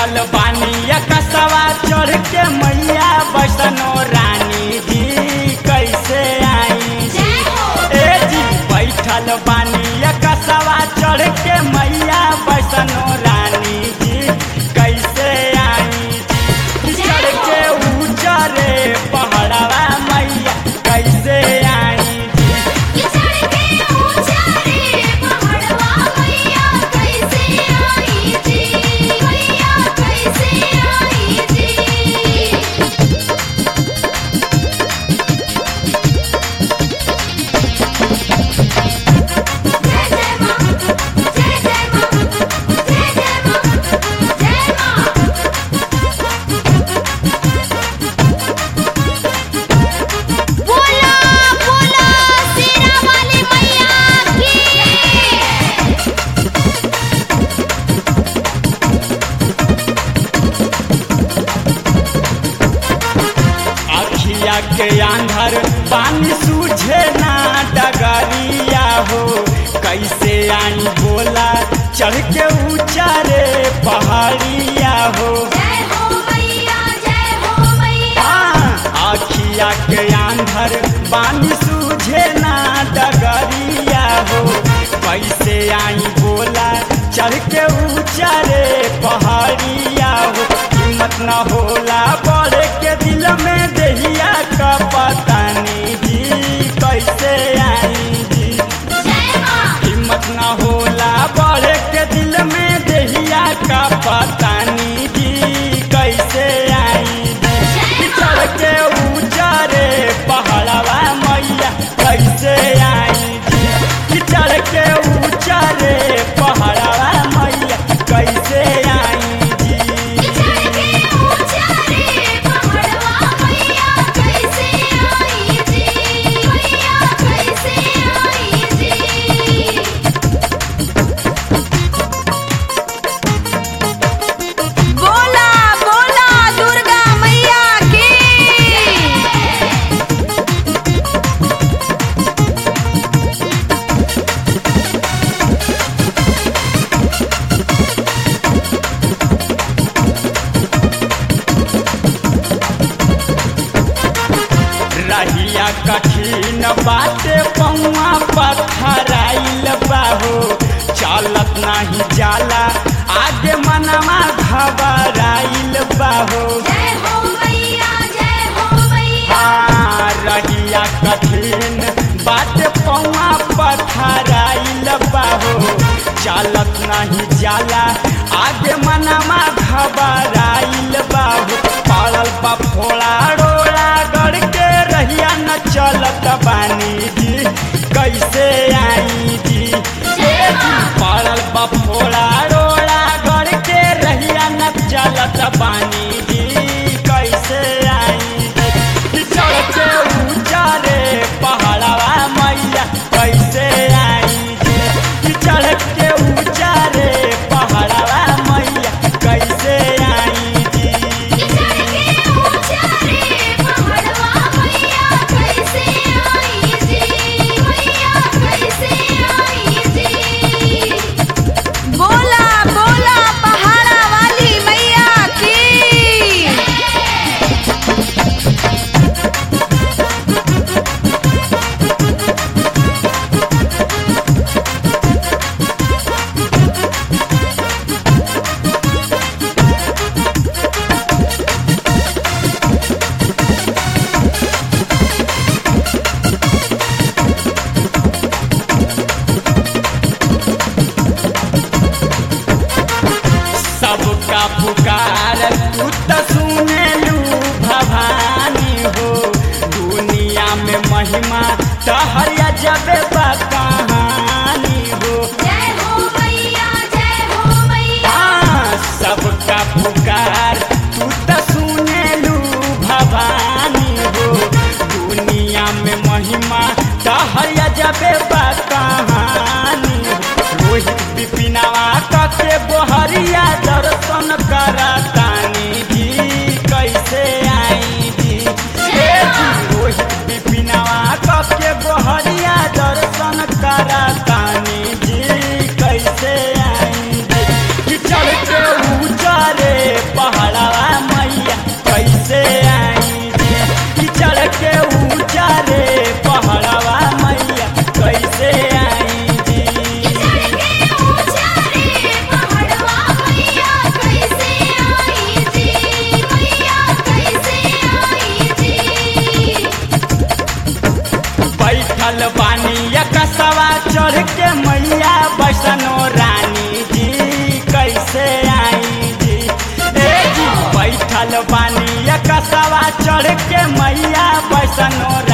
बैठल बानी कसवा चढ़ के मैया बैसनो रानी जी कैसे आई जय हो ए जी बैठल बानी कसवा चढ़ के मैया बैसनो रानी जी कैसे आई जी चढ़ के ऊंचरे पहाड़वा मैया कैसे आई जी कि चढ़ के ऊंचा रे पहाड़वा मैया कैसे आई जी मैया कैसे आई जी जय जय मां जय जय मां जय जय मां जय मां बोला बोला शेरा वाली मैया की अखिया के आंधर पानी सूझे ना डगरिया हो कैसे आई बोला चढ़ के ऊंचा रे पहाड़िया हो जय हो मैया जय हो मैया हाँ, अखिया के आंधर पानी सूझे ना डगरिया हो कैसे आई बोला चढ़ के ऊंचा रे पहाड़िया हो हिम्मत न होला बड़े के दिल में दहिया का पता नहीं जी कैसे आई जी जय मां हिम्मत न होला बड़े के दिल में दहिया का पता नहीं जी कैसे आई जी चढ़ के ऊंचा रे पहाड़वा मैया कैसे आई जी कि चढ़ के ऊंचा रे पहाड़वा मैया कैसे आई जी कि चढ़ के ऊंचा रे पहाड़वा मैया कैसे आई जी मैया कैसे आई जी बोला बोला दुर्गा मैया की रहिया कठिन बाटे पौआ पत्थराइल बाहो चलत नहीं जाला आगे मनवा घबराइल बाहो जय हो मैया जय हो मैया हाँ, रहिया कठिन बाटे पौआ पत्थराइल बाहो चलत नहीं जाला आगे मनवा घबराइल बाहो पड़ल बा फोड़ा रोड़ा गड़ के रहिया न चलत बानी जी कैसे आई जी ए जी, पड़ल बा फोड़ा रोड़ा गड़ के रहिया न चलत बानी जी कैसे आई जी चढ़ के ऊंचा रे पहाड़वा मैया कैसे आई जी कि चढ़ के ऊंचा रे पहाड़वा मैया कैसे आई जी कि चढ़ के ऊंचा रे पहाड़वा मैया कैसे आई जी मैया कैसे आई जी बोला बोला पहाड़ा वाली मैया की सबका पुकार तू त सुनेलू भवानी हो दुनिया में महिमा तहरिया जबे बा कहानी हो जय हो मैया जय हो मैया हाँ, सबका पुकार तू त सुनेलू भवानी हो दुनिया में महिमा तहरिया जबे बा कहानी हो रोहित बिपिनवा कके बोहरिया दर्शन करतानी जी कैसे आई जी हे जी रोहित बिपिनवा कके बोहरिया दर्शन करतानी जी कैसे आई जी कि चढ़ के ऊंचा रे सनोर